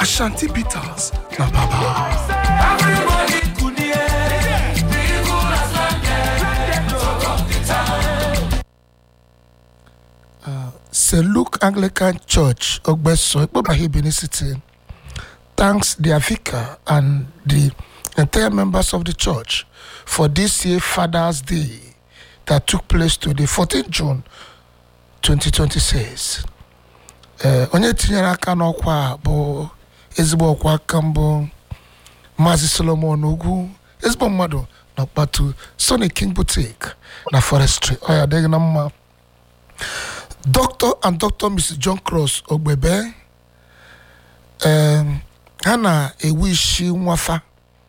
Ashanti Peters na Baba. St. Luke Anglican Church, Ogbeso, Ikpobahi, Benin City, thanks their vicar and the entire members of the church for this year Father's Day that took place today, 14 June 2026. Eh, onye tinyere aka n'ọkwa a bụ ezigbo ọkwa aka mbụ Maazị Solomon Ugwu ezigbo mmadụ na ọkpatu Sonic King Boutique na Forestry ọ ya adịghị na mma Dr. and Dr. Mrs. John Cross Ogbebe em, ha na-ewu isi nwafa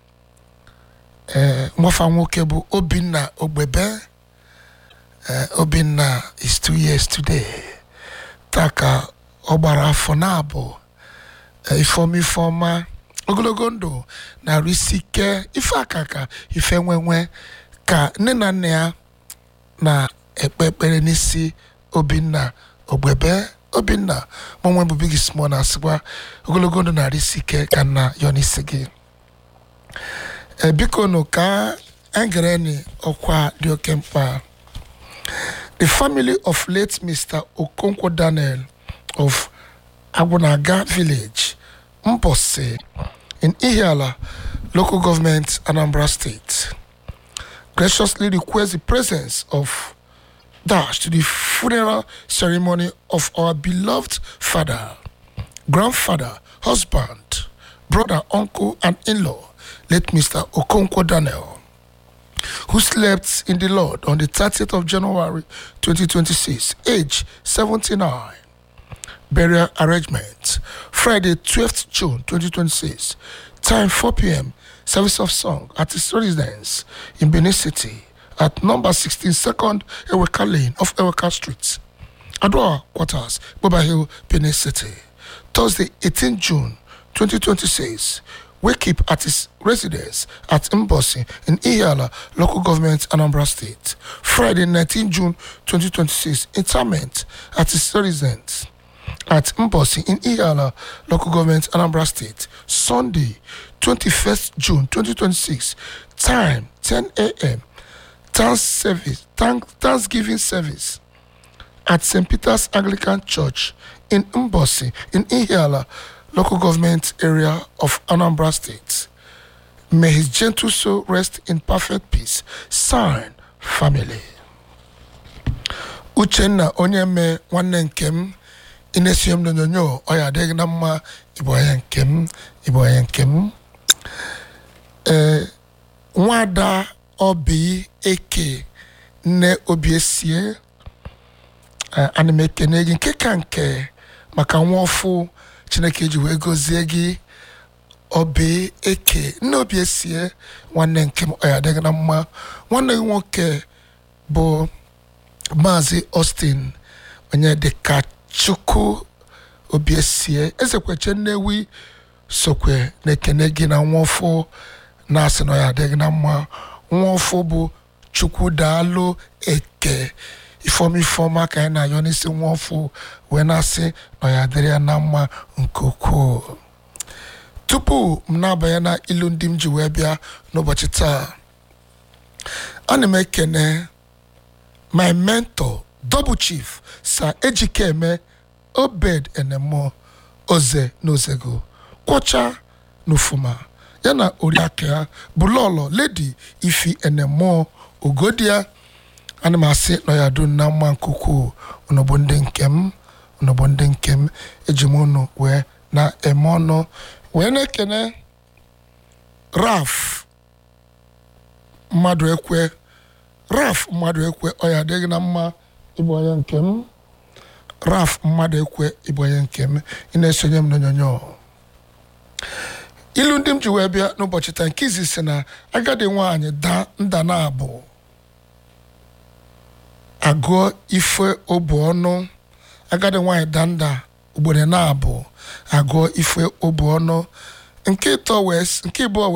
eh, nwafa nwoke bụ Obinna Ogbebe Eh, Obinna is two years today taa ka ọ gbara afọ na-abụ eh, ifeọma ifeọma ogologo ndụ na-arụ isi ike ife akaka ife nwenwe ka nne na nna ya na-ekpe ekpere n'isi Obinna Ogbebe Obinna mụnwe bụ Big Small na-asịkwa ogologo ndụ na-arụ isi ike ka nna yọ n'isi gị Eh, biko nụ ka anyị gere ni ọkwa dị oke mkpa The family of late Mr. Okonkwo Daniel of Agunaga Village, Mposse, in Ihiala, local government, Anambra State, graciously request the presence of Dash to the funeral ceremony of our beloved father, grandfather, husband, brother, uncle, and in-law, late Mr. Okonkwo Daniel who slept in the Lord on the 30th of January 2026, age 79. Burial arrangement Friday, 12th June 2026, time 4 p.m. Service of song at his residence in Benin City at number 16 second Eweka Lane of Eweka Street, Adwa Quarters, Boba Hill, Benin City. Thursday, 18 June 2026, wake up at his residence at Mbosi in Ihiala, local government, Anambra State. Friday, 19 June 2026, interment at his residence at Mbosi in Ihiala, local government, Anambra State. Sunday, 21st June 2026, time 10 a.m. Thanks service, thank, Thanksgiving service at St. Peter's Anglican Church in Mbosi in Ihiala, local government area of Anambra State. May his gentle soul rest in perfect peace. Sign, family. Uchenna onye mee nwanne nke m ị na-esi m n'onyonyo ọ ya adịghị na mma ịbụ onye nke m ịbụ onye nke m ee nwada obi eke nne obiesie ana m ekene gị nke ka nke maka nwa ọfụ chineke ji wee gọzie gị obi eke nne obi esie nwanne nke m ọ ya adịghị na mma nwanne gị nwoke bụ maazị austin onye dịka chukwu obi esie ezekweche nnewi sokwe na-ekene gị na nwaọfụ na-asị na ọ ya adịghị na mma nwaọfụ bụ chukwu daalụ eke ifeọma ifeọma ka anyị na-ayọ n'isi nwaọfụ wee na-asị na ọ ya adịrị ya na mma nke ukwuu tupu m na-abanye na ilu ndị m ji wee bịa n'ụbọchị taa ana m ekene my mentor double chief sa ejikeme obed enemo oze na ozego kwọcha n'ufuma ya na oriakụ ya bụ lọlọ ledi ifi enemo ogodia ana m asị na ya dum na mma nke ukwuu unu bụ ndị nke m unu bụ ndị nke m eji m unu wee na-eme ọnụ wee na-ekene raf mmadụ ekwe raf mmadụ ekwe ọ ya adịghị na mma ịbụ onye nke m raf mmadụ ekwe ịbụ onye nke m ị na-esonye m n'onyonyo ilu ndị m ji wee bịa n'ụbọchị taa nke izi si na agadi nwaanyị daa nda na abụ agụọ ife obu ọnụ agadi nwaanyị daa nda ugboro na abụ agụọ ife obu ọnụ nke ịtọ wee s- nke ịbụọ